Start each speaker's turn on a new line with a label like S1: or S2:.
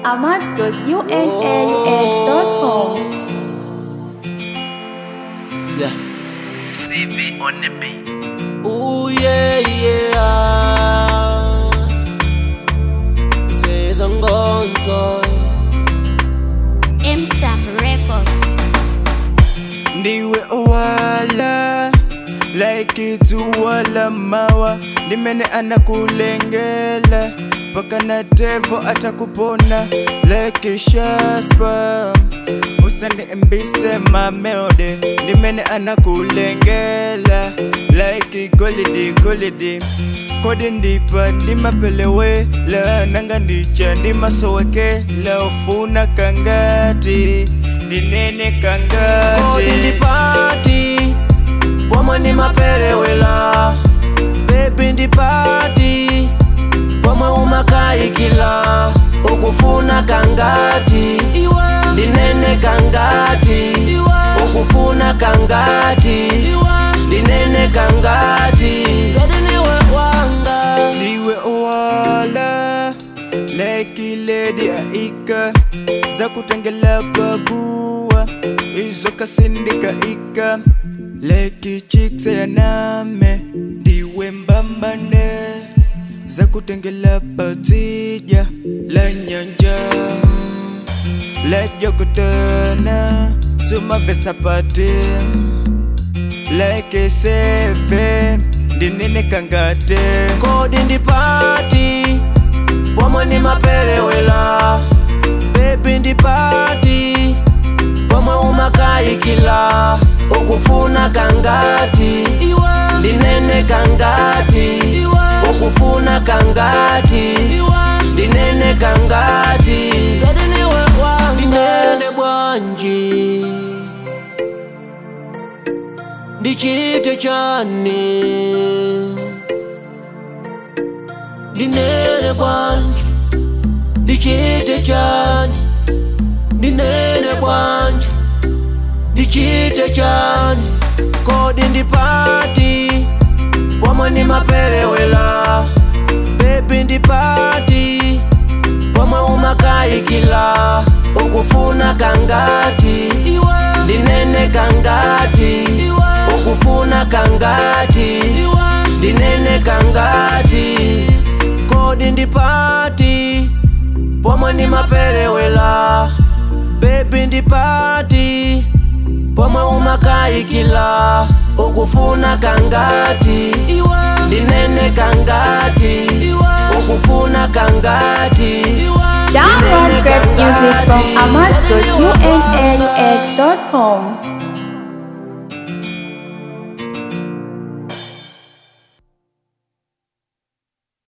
S1: ahmad.unaux.com.
S2: Yeah.
S3: CV on the beat.
S2: Ooh yeah yeah. Sezongonzo.
S4: MSAM Record.
S5: ndiwe owala like itu wala mawa ndimene anakulengela paka na devo atakupona like shaspa usandiembise mameode ndimene anakulengela like golidi golidi kodi ndipa ndimapelewela nanga ndicha ndimasowekela ufuna kangati ndinene kangati
S2: Kodi ndipati pomwe ndimapelewela bebi ndipati pomwe umakayikila ukufuna kangati ndinene kangati ukufuna kangati ndinene kangati zodi niwe wanga
S5: ndiwe owala like lady aika za kutengela paguwa izo kasindika ika like chiksa ya name ndiwe mbambane za kutengela patija la nyanja like jokotana sumavesapate like seve ndinene kangate
S2: kodi ndipati pomwe ndimapelewela bebi ndipati pomwe umakayikila ukufuna kangati ndinene kangati ukufuna kangati ndinene kangati zodiniwe wanga ndinene bwanji ndichite chani ndinene bwanji ndichite chani ndinene bwanji ndichite chani kodi ndipati pomwe ndimapelewela bebi ndipati pomwe umakayikila ukufuna kangati ndinene kangati ukufuna kangati ndinene kangati kodi ndipati pomwe ndimapelewela bebi ndipati pomwe umakayikila ukufuna kangati ndinene kangati ukufuna kangati
S1: Download great music from ahmad.unaux.com.